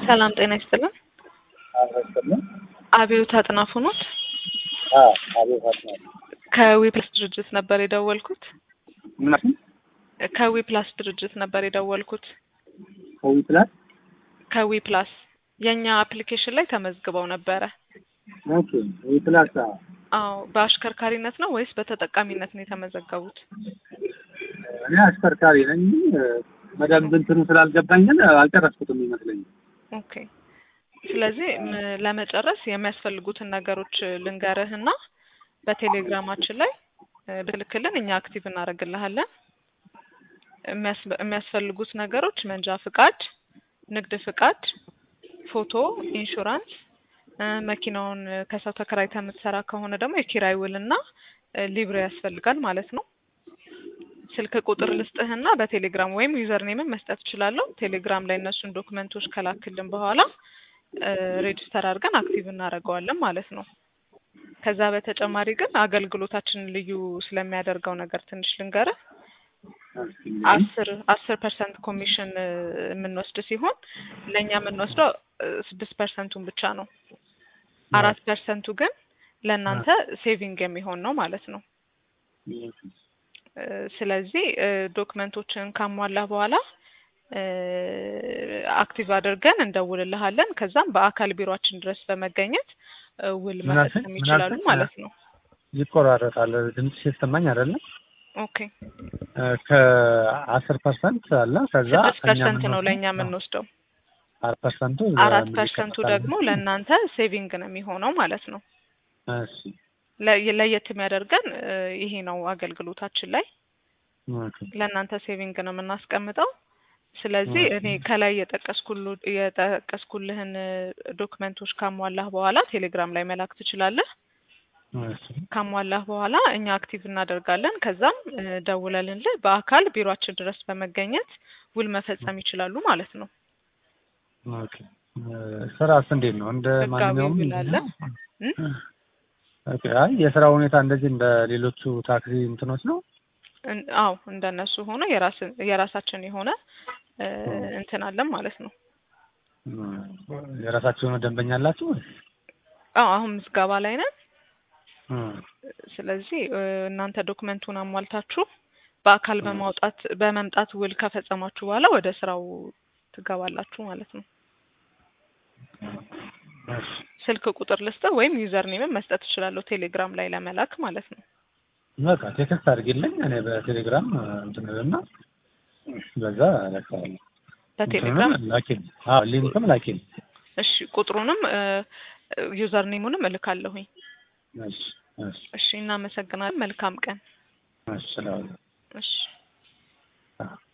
ሰላም ጤና ይስጥልን። አልረስም አብዮት አጥናፉ ኖት? አቤት አጥናፉ ከዊፕላስ ድርጅት ነበር የደወልኩት። ምናምን ከዊፕላስ ድርጅት ነበር የደወልኩት። ከዊፕላስ ከዊፕላስ የእኛ አፕሊኬሽን ላይ ተመዝግበው ነበረ። ኦኬ ዊፕላስ አዎ በአሽከርካሪነት ነው ወይስ በተጠቃሚነት ነው የተመዘገቡት? እኔ አሽከርካሪ ነኝ። በደንብ እንትኑ ስላልገባኝ ግን አልጨረስኩትም ይመስለኛል። ኦኬ ስለዚህ ም- ለመጨረስ የሚያስፈልጉትን ነገሮች ልንገርህና በቴሌግራማችን ላይ እ፣ ብትልክልን እኛ አክቲቭ እናደርግልሃለን። የሚያስ- የሚያስፈልጉት ነገሮች መንጃ ፍቃድ፣ ንግድ ፍቃድ፣ ፎቶ፣ ኢንሹራንስ እ፣ መኪናውን እ፣ ከሰው ተከራይተህ የምትሰራ ከሆነ ደግሞ የኪራይ ውልና እ፣ ሊብሬ ያስፈልጋል ማለት ነው። ስልክ ቁጥር ልስጥህና በቴሌግራም ወይም ዩዘር ኔምን መስጠት እችላለሁ። ቴሌግራም ላይ እነሱን ዶክመንቶች ከላክልን በኋላ እ፣ ሬጅስተር አድርገን አክቲቭ እናደርገዋለን ማለት ነው። ከዛ በተጨማሪ ግን አገልግሎታችንን ልዩ ስለሚያደርገው ነገር ትንሽ ልንገርህ። አስር አስር ፐርሰንት ኮሚሽን እ፣ የምንወስድ ሲሆን ለእኛ የምንወስደው እ፣ ስድስት ፐርሰንቱን ብቻ ነው። አራት ፐርሰንቱ ግን ለእናንተ ሴቪንግ የሚሆን ነው ማለት ነው። እ፣ ስለዚህ እ፣ ዶክመንቶችን ካሟላህ በኋላ እ፣ አክቲቭ አድርገን እንደውልልሃለን። ከዛም በአካል ቢሮአችን ድረስ በመገኘት እ፣ ውል ምን አልከኝ? መፈጸም ምን ይችላሉ አልከኝ? ማለት ነው። ይቆራረጣል። ድምጽ ሲሰማኝ አይደለም። ኦኬ ከአስር ፐርሰንት አለ ከዛ ስድስት ፐርሰንት ነው ለእኛ የምንወስደው። አራት ፐርሰንቱ አራት ፐርሰንቱ ደግሞ ለእናንተ ሴቪንግ ነው የሚሆነው ማለት ነው። እሺ ለ- ለየት የሚያደርገን እ፣ ይሄ ነው አገልግሎታችን ላይ ኦኬ ለእናንተ ሴቪንግ ነው የምናስቀምጠው። ስለዚህ ኦኬ። እኔ ከላይ የጠቀስኩሉ የጠቀስኩልህን እ፣ ዶክመንቶች ካሟላህ በኋላ ቴሌግራም ላይ መላክ ትችላለህ። እሺ ካሟላህ በኋላ እኛ አክቲቭ እናደርጋለን። ከዛም እ፣ ደውለልንልህ በአካል ቢሮአችን ድረስ በመገኘት ውል መፈጸም ይችላሉ ማለት ነው። ኦኬ ስራስ እንዴት ነው? እንደ ህጋዊ ማንኛውም ውል አለ። እ? ኦኬ አይ የስራ ሁኔታ እንደዚህ እንደ ሌሎቹ ታክሲ እንትኖች ነው? እን- አዎ እንደነሱ ሆኖ የራስ የራሳችን የሆነ እ፣ እንትን አለን ማለት ነው። የራሳቸው የሆነ ደንበኛ አላችሁ? አዎ አሁን ምዝገባ ላይ ነን። እም፣ ስለዚህ እ፣ እናንተ ዶክመንቱን አሟልታችሁ በአካል በማውጣት በመምጣት ውል ከፈጸማችሁ በኋላ ወደ ስራው ትገባላችሁ ማለት ነው። እሺ ስልክ ቁጥር ልስጥህ ወይም ዩዘር ኔምን መስጠት እችላለሁ ቴሌግራም ላይ ለመላክ ማለት ነው። በቃ ቴክስት አድርጊልኝ እኔ በቴሌግራም እንትን እና በዛ እለካለሁ። በቴሌግራም እንትኑንም ላኪልኝ። አዎ ሊንክም ላኪልኝ። እሺ፣ ቁጥሩንም ዩዘር ኔሙንም እልካለሁኝ። እሺ እሺ እሺ፣ እናመሰግናለን። መልካም ቀን። እሺ እላለሁ። እሺ